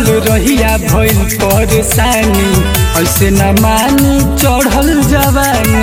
रहिया भइल परेशानी ऐसे न मानी चढ़ल जवानी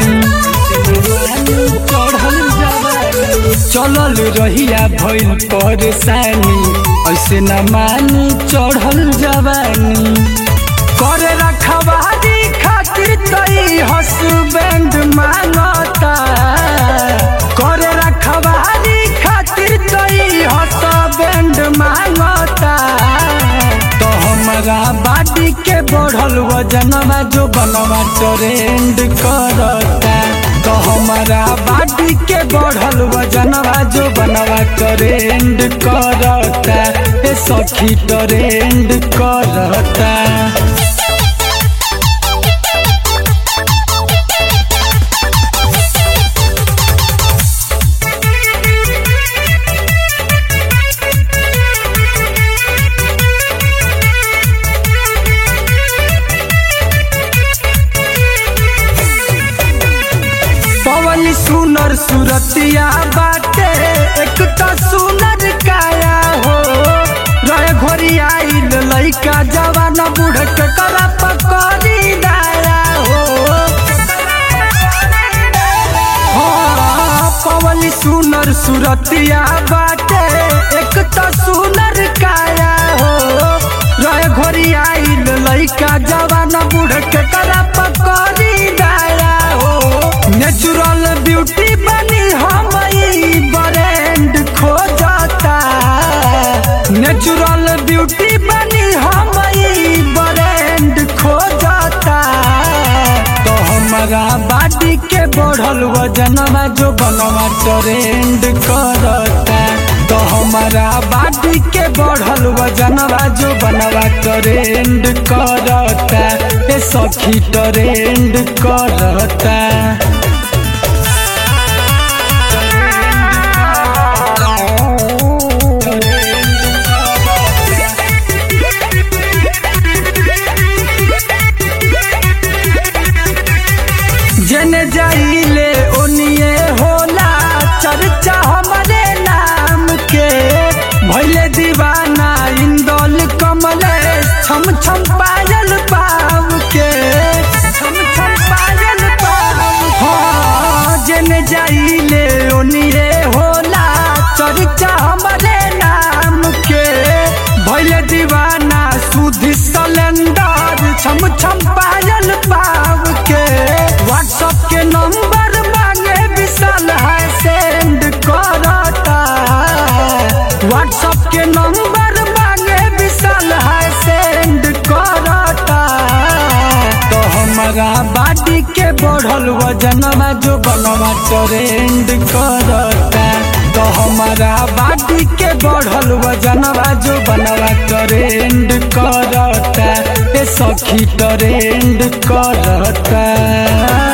चढ़ल जवानी चलल रहिया भइल परेशानी ऐसे न मानी चढ़ल जवानी करे रखवारी खातिर तई हसबैंड मांगता करे रखवारी खातिर तई हसबैंड मांगता तो हमारा बाडी के बढ़ल वजनवा जो बनवा ट्रेंड करता तो हमारा बाडी के बढ़ल वजनवा जो बनवा ट्रेंड करता ए सखी ट्रेंड करता पवन सुनर सुरतिया बाटे एक तो सुनर काया हो रहे घोरी आइल लइका जवान बूढ़ के करा पकड़ी दाया हो हाँ, पवन सुनर सुरतिया बाटे एक तो सुनर काया हो रहे घोरी आइल लइका जवान बूढ़ के करा पकड़ी दाया हो नेचुरल ब्यूटी बनी हम ब्रांड खोजता नेचुरल ब्यूटी बनी हम ब्रांड खोजता तो हमारा बाडी के बढ़ल वजनवा जो बनवा ट्रेंड करता तो हमारा बाडी के बढ़ल वजनवा जो बनवा ट्रेंड करता ए सखी ट्रेंड करता जने जाइले ओनिए होला चर्चा हमारे नाम के भैले दीवाना इंदौल कमले छम छम पायल पाव के छम छम पायल पाव हाँ जने जाइले ओनिए होला चर्चा हमारे नाम के भैले दीवाना सुधि सलेंडर छम छम पायल पाव के व्हाट्सएप के नंबर मांगे विशाल है सेंड करता व्हाट्सएप के नंबर मांगे विशाल है सेंड करता तो हमारा बाडी के बढ़ल वजनवा जो बनवा ट्रेंड करता तो हमारा बाडी के बढ़ल वजनवा जो बनवा ट्रेंड करता ए सखी ट्रेंड करता